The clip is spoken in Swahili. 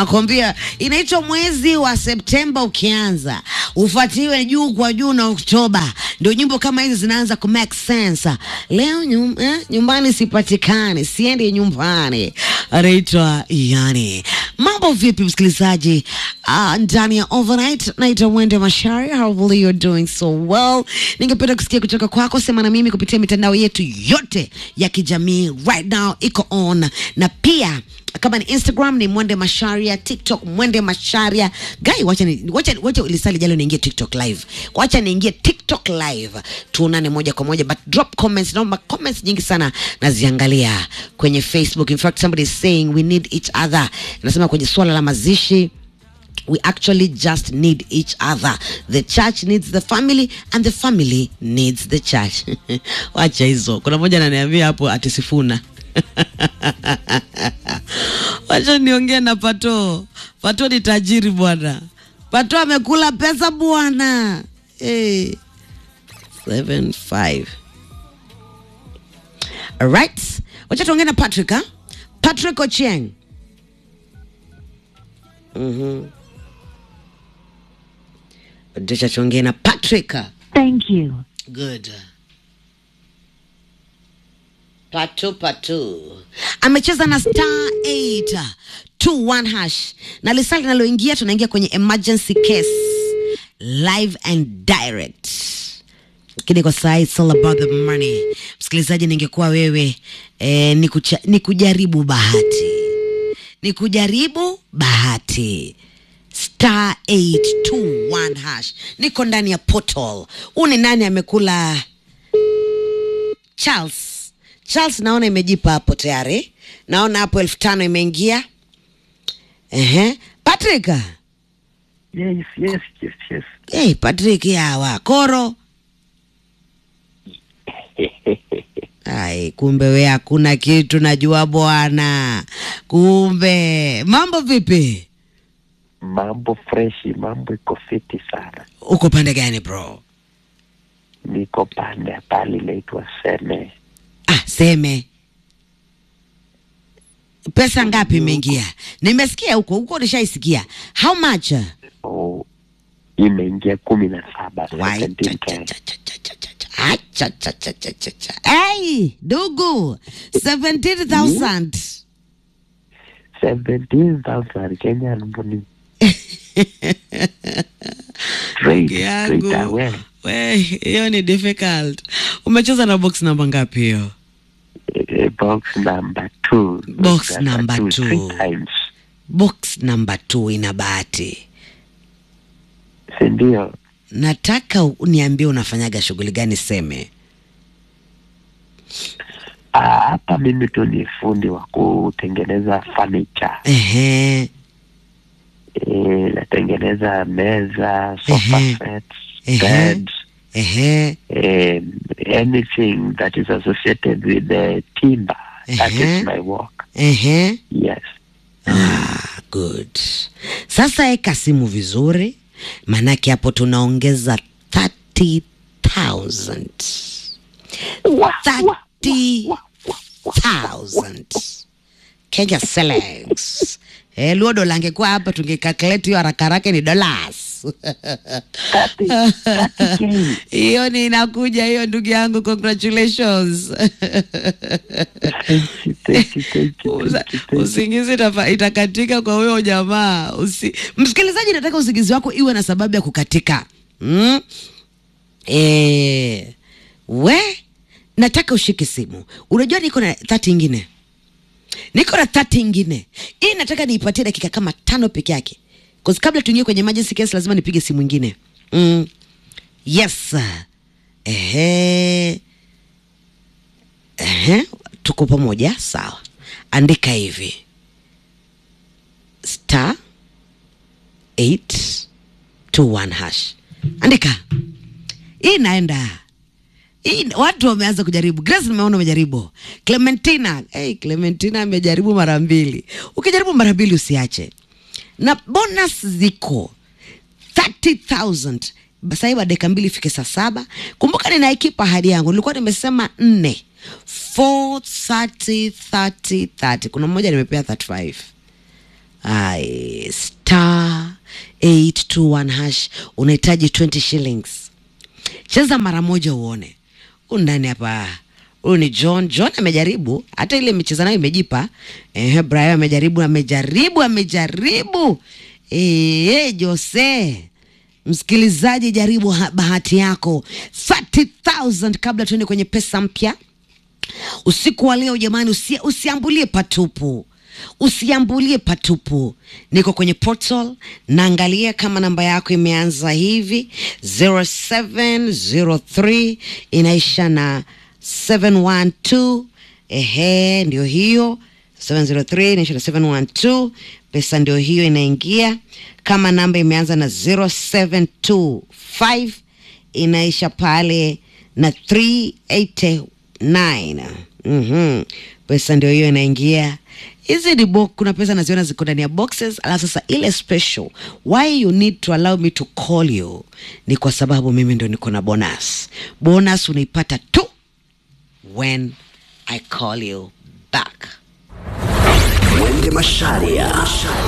nakwambia inaitwa mwezi wa Septemba ukianza ufuatiwe juu kwa juu na Oktoba, ndio nyimbo kama hizi zinaanza ku make sense. Leo nyum, eh, nyumbani sipatikani, siendi nyumbani, anaitwa yani. Mambo vipi msikilizaji? Uh, ndani ya overnight naitwa Mwende Mashari. Hopefully you're doing so well. Ningependa kusikia kutoka kwako, sema na mimi kupitia mitandao yetu yote ya kijamii right now iko on, na pia kama ni Instagram ni Mwende Masharia, TikTok Mwende Masharia. Gai, wacha ni wacha wacha lisali jalo niingie TikTok live, wacha niingie TikTok live, tuonane moja kwa moja, but drop comments. Naomba comments nyingi sana naziangalia kwenye Facebook. In fact somebody is saying we need each other, nasema kwenye swala la mazishi we actually just need each other. The church needs the family and the family needs the church. Wacha hizo. Kuna moja ananiambia hapo ati Sifuna. Wacha niongee na Pato. Pato ni tajiri bwana. Pato amekula pesa bwana. Hey. Seven five. Alright. Wacha tuongee na Patrick ha? Patrick Ochieng. Mhm. Wacha tuongee na Patrick. Thank you. Good. Patu patu amecheza na star 821 hash na lisali linaloingia, tunaingia kwenye emergency case live and direct, lakini kwa saa hii it's all about the money. Msikilizaji, ningekuwa wewe eh, ni, kucha, ni kujaribu bahati, ni kujaribu bahati star 821 hash. Niko ndani ya portal. Huu ni nani amekula Charles. Charles naona imejipa hapo tayari. Naona hapo elfu tano imeingia. Ehe. Patrick. Yes, yes, yes, yes. Hey, Patrick yawa. Koro. Ai, kumbe we hakuna kitu najua bwana. Kumbe. Mambo vipi? Mambo freshi, mambo iko fiti sana. Uko pande gani bro? Niko pande ya pale inaitwa Seme. Ah, seme. Pesa ngapi imeingia? Nimesikia huko huko, nishaisikia. How much? Oh, imeingia kumi na saba Wai, cha, 17K. cha, cha, cha, cha, cha, cha, cha. Ah, cha, cha, cha, cha, cha, cha. Hey, dugu 17,000 17,000 Kenyan money. Straight, straight yangu away. we hiyo ni difficult umecheza na box namba ngapi hiyo Eh, Box number two. Box number two. Three times. box namba 2 ina bahati Si ndio? nataka uniambie unafanyaga shughuli gani seme Ah, Hapa mimi tu ni fundi wa kutengeneza furniture. ehe Eh, natengeneza meza, sofa Ehe. sets, Ehe. beds, ehe um, anything that is associated with the timber. That Uh-huh. is my work. ehe Yes. Ah, good. Sasa eka simu vizuri, maanake hapo tunaongeza 30,000. 30,000 Kenya shillings. Eh, luo dola angekuwa hapa tungekalculate hiyo haraka haraka ni dollars. 30, 30K. Hiyo ni inakuja hiyo ndugu yangu, congratulations. Thank you, thank you, thank you, Usa- thank you, thank you. usingizi itafa- itakatika kwa huyo jamaa Usi, msikilizaji nataka usingizi wako iwe na sababu ya kukatika mm? e, we nataka ushike simu unajua niko na thati ingine niko na thati ingine hii nataka niipatie dakika kama tano peke yake 'Cause kabla tuingie kwenye emergency case lazima nipige simu ingine mm. yes ehe Ehe, tuko pamoja sawa. Andika hivi star 821 hash, andika hii inaenda hii. Watu wameanza kujaribu. Grace nimeona umejaribu. Clementina, hey, Clementina amejaribu mara mbili. Ukijaribu mara mbili usiache, na bonus ziko 30,000 sasa hivi dakika mbili ifike saa saba. Kumbuka ninaikipa ahadi yangu, nilikuwa nimesema nne 4 30 30 30. Kuna mmoja nimepea 35 Ai, star 821 hash unahitaji 20 shillings cheza mara moja uone huyu ndani hapa huyu ni john john amejaribu hata ile imecheza nayo imejipa eh, brian amejaribu amejaribu amejaribu eh, jose msikilizaji jaribu ha- bahati yako 30000 kabla tuende kwenye pesa mpya usiku wa leo jamani usi, usiambulie patupu usiambulie patupu niko kwenye portal naangalia kama namba yako imeanza hivi 0703 inaisha na 712 ehe ndio hiyo 703 inaisha na 712 pesa ndio hiyo inaingia kama namba imeanza na 0725 inaisha pale na 389 mm-hmm. pesa ndio hiyo inaingia hizi ni bo kuna pesa naziona ziko ndani ya boxes alafu sasa ile special why you need to allow me to call you ni kwa sababu mimi ndio niko na bonus bonus unaipata tu when i call you back Mwende Masharia.